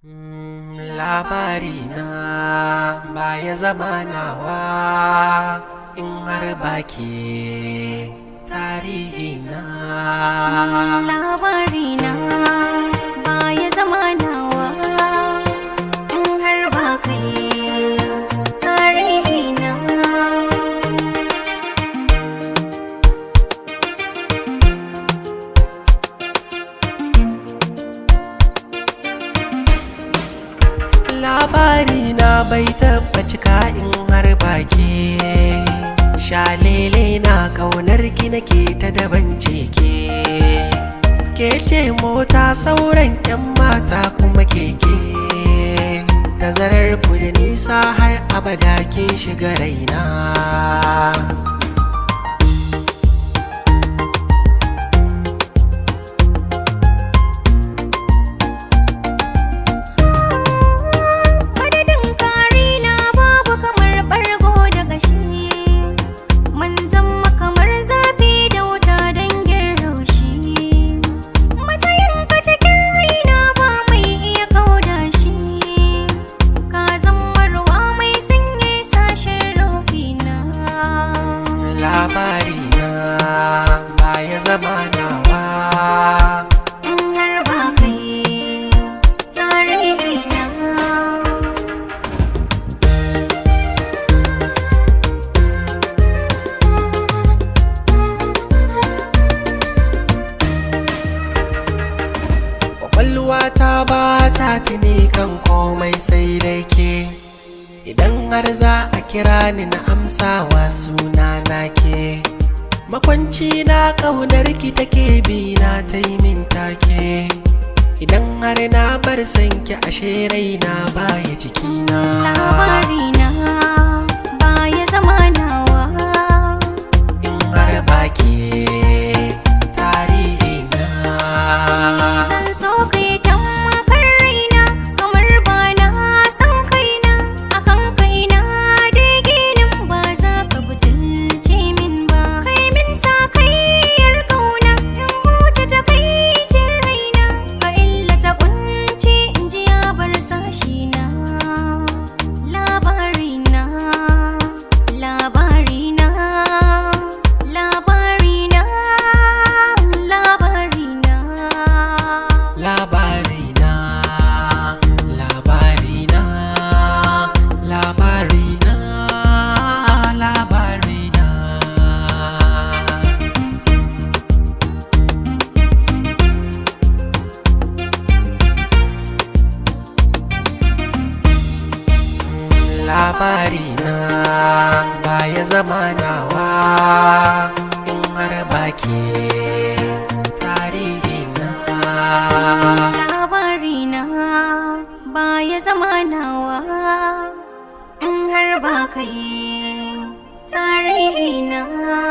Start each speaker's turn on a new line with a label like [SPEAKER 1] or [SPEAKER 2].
[SPEAKER 1] labari na baya zama nawa in har baki tarihi na
[SPEAKER 2] labari na baya zama nawa in har ba kai tarihi na
[SPEAKER 1] labari na bai taba cika in har baki shalele na kaunar ki nake ta daban ke ke ce mota sauran yan mata kuma keke tazarar ku da nisa har abada kin shiga raina
[SPEAKER 2] madadin kari na babu kamar bargo da gashi mun zama kamar zafi da wuta dangin raushi matsayin ka cikin raina ba mai iya kauda shi ka zama ruwa mai sanye sashen rohina
[SPEAKER 1] labari na baya zama nawa
[SPEAKER 2] in har ba kai tarihi na
[SPEAKER 1] kwakwalwa ta ba ta tuni kan komai sai dai ke idan har za a kira ni na amsawa suna na ke makwanci na ƙaunar ki take bi na ta yi min take idan har na bar sanki ashe raina baya cikina
[SPEAKER 2] labari na baya zama nawa
[SPEAKER 1] in har baki tarihi na
[SPEAKER 2] Zan so kai tammakar raina kamar ba na san kaina akan kaina dai ginin ba za ka butulce min ba kai min sa kayyar kauna in huce ta kai cin raina ka illata kunci in ji ya bar sashi na labari na labari na labari na labari na
[SPEAKER 1] Labarina, labarina, labarina, labarina. Labarina baya zama nawa in har baki tarihina.
[SPEAKER 2] labari na baya zama nawa in har ba kai tarihi na